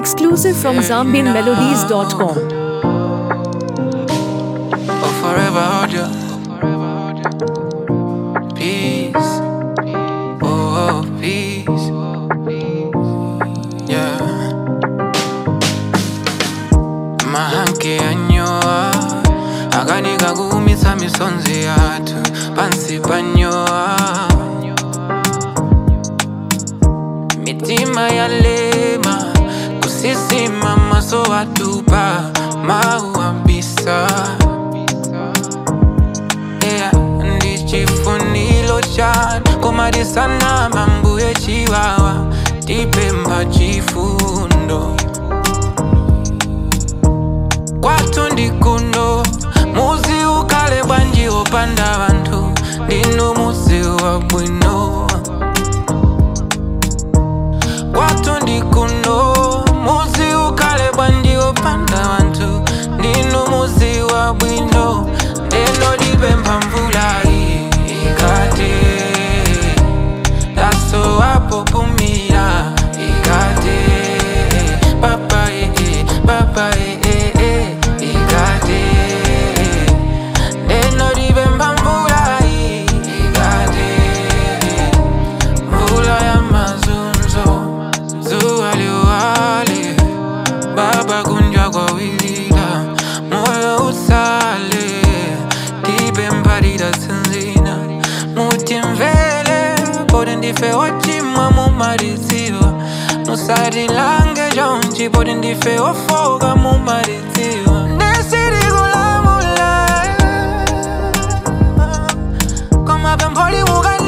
Exclusive from ZambianMelodies.com. Oh, forever hold you. Peace. Oh, oh, peace. Yeah. Mahanke anyoa akanika kuumisa misonzi yathu pansi panyoa mitima yalema kusisima maso watupa mauambisa yeah, ndichifunilo chanu komadisana mambuye chiwawa tipemba chifundo kwathu ndikuno muzi ukale bwanji opanda vanthu ndinu muzi wa bwino kwathu ndikuno muzi ukale bwanji opanda vanthu ndinu muzi wa bwino ndeno lipempha mvula iyi ikate daso wapopumira ikate papa ee papa ee ikate ndeno lipempha mvula iyi ikate mvula ya mazunzo zuwa liwale baba kunjwa kwa wilila moyo usale tibe mbalira sinzina mutimvele poti ndife ochimwa mumaliziwa musatilange jonji poti ndife ofoka mumaliziwa ndesirikulamula komapempholi mukali